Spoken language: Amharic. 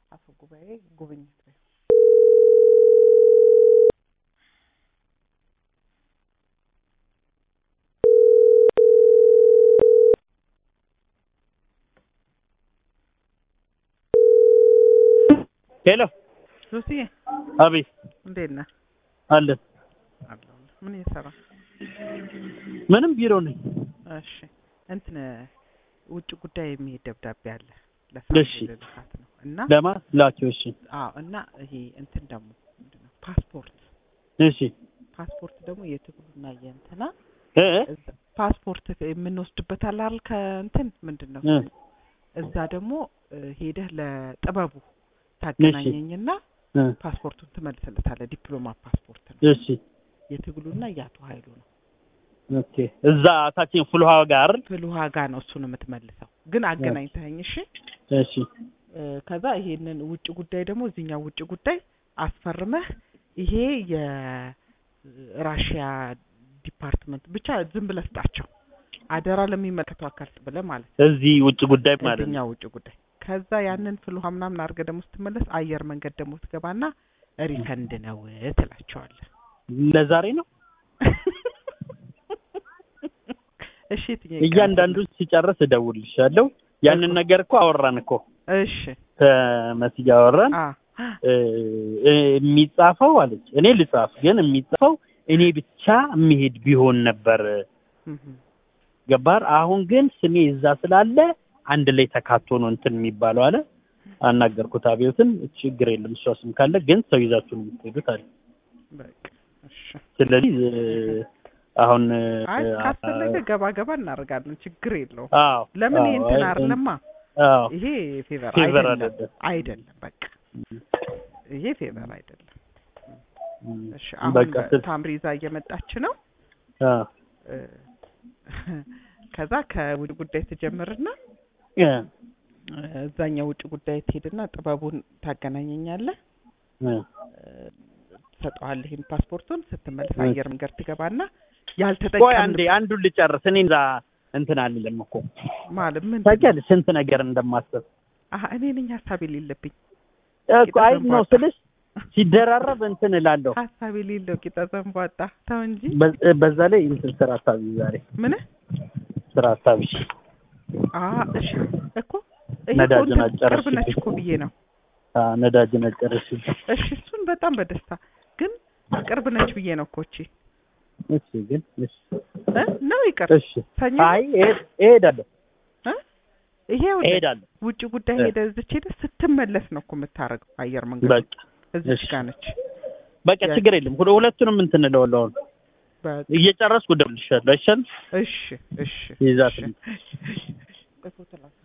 አፈ ጉባኤ ጉብኝት ላይ ሄሎ ሉሲዬ አቤት እንዴት ነህ? አለን አለሁልህ። ምን እየሰራ ምንም ቢሮ ነኝ እሺ እንትን ውጭ ጉዳይ የሚሄድ ደብዳቤ አለ እሺ። ለሳምንት ልልካት ነው እና ለማ ላቸው እሺ አዎ እና ይሄ እንትን ደግሞ ምንድን ነው ፓስፖርት እሺ ፓስፖርት ደግሞ የትግሉና የእንትና እ እ እዛ- ፓስፖርት የምንወስድበት አለ አይደል ከእንትን ምንድን ነው እ እዛ ደግሞ እ ሄደህ ለጥበቡ ታገናኘኝና እ ፓስፖርቱን ትመልስለታለህ ዲፕሎማ ፓስፖርት ነው እሺ የትግሉና የአቶ ኃይሉ ነው ኦኬ እዛ ታችን ፍልውሃ ጋር ፍልውሃ ጋ ነው እሱን የምትመልሰው ግን አገናኝተኸኝ እሺ እሺ እ ከዛ ይሄንን ውጭ ጉዳይ ደግሞ እዚህኛው ውጭ ጉዳይ አስፈርመህ ይሄ የራሽያ ዲፓርትመንት ብቻ ዝም ብለህ ስጣቸው አደራ ለሚመለከተው አካል ብለህ ማለት ነው እዚህ ውጭ ጉዳይ ማለት ነው እዚህኛው ውጭ ጉዳይ ከዛ ያንን ፍልውሃ ምናምን አድርገህ ደግሞ ስትመለስ አየር መንገድ ደግሞ ትገባና ሪፈንድ ነው ትላቸዋለህ ለዛሬ ነው እሺ የትኛው ይቀርብልህ? እያንዳንዱ ሲጨርስ እደውልልሻለሁ ያንን ነገር እኮ አወራን እኮ እሺ ከመስያ አወራን አ እ እ የሚጻፈው አለች እኔ ልጻፍ ግን የሚጻፈው እኔ ብቻ የሚሄድ ቢሆን ነበር እም ገባር አሁን ግን ስሜ እዛ ስላለ አንድ ላይ ተካቶ ነው እንትን የሚባለው አለ አናገርኩት አብዮትን ችግር የለም እሷ ስም ካለ ግን ሰው ይዛችሁ ነው የምትሄዱት አለ በቃ እሺ ስለዚህ እ አሁን እ አይ አ- ካስፈለገ ገባ ገባ እናደርጋለን ችግር የለውም አዎ ለምን አዎ፣ ይሄ እንትን አይ፣ አይደለማ አዎ ይሄ ፌቨር ፌቨር አይደለም አይደለም። አይደለም በቃ ይሄ ፌቨር አይደለም እም፣ እሺ አሁን በቃ ስል- ታምሪዛ እየመጣች ነው አዎ እ ከዛ ከውጭ ጉዳይ ትጀምርና እ እ እዛኛው ውጭ ጉዳይ ትሄድና ጥበቡን ታገናኘኛለህ እ እ ትሰጠዋለህ ይሄን ፓስፖርቱን ስትመለስ እ አየር መንገድ ትገባና ቆይ ያልተጠቀምን አንዴ አንዱን ልጨርስ እኔ እዛ እንትን አልልም እኮ ማለት ምን ታውቂያለሽ ስንት ነገር እንደማስብ አሀ እኔ ነኝ ሀሳብ የሌለብኝ እኮ አይ ነው ስልሽ ሲደራረብ እንትን እላለሁ ሀሳብ የሌለው ቂጠ ዘንቧጣ ተው እንጂ በ- በዛ ላይ እንትን ስራ አሳቢ ዛሬ ምን ስራ አሳቢ አ እሺ እኮ ይሄ እኮ ነዳጅን እንትን አጨረስሽብኝ። ቅርብ ነች እኮ ብዬ ነው አ ነዳጅ ነጨረሽ እሺ እሱን በጣም በደስታ ግን ቅርብ ነች ብዬ ነው እኮ እቺ እሺ ግን እሺ እ ነው ይቅር እሺ ሰኞ አይ እሄድ- እሄዳለሁ እ ይሄ ይኸውልህ እሄዳለሁ ውጭ ጉዳይ እ። ሄደ እዚች ሄደ ስትመለስ ነው እኮ የምታረገው አየር መንገድ በቃ እዚች እሺ። ጋር ነች በቃ ያ- ችግር የለም ሁለ- ሁለቱንም እንትን እለዋለሁ አሁን በቃ እየጨረስኩ እደውልልሻለሁ አይሻልም እሺ እሺ ይዛት እሺ። እፎ ትላለች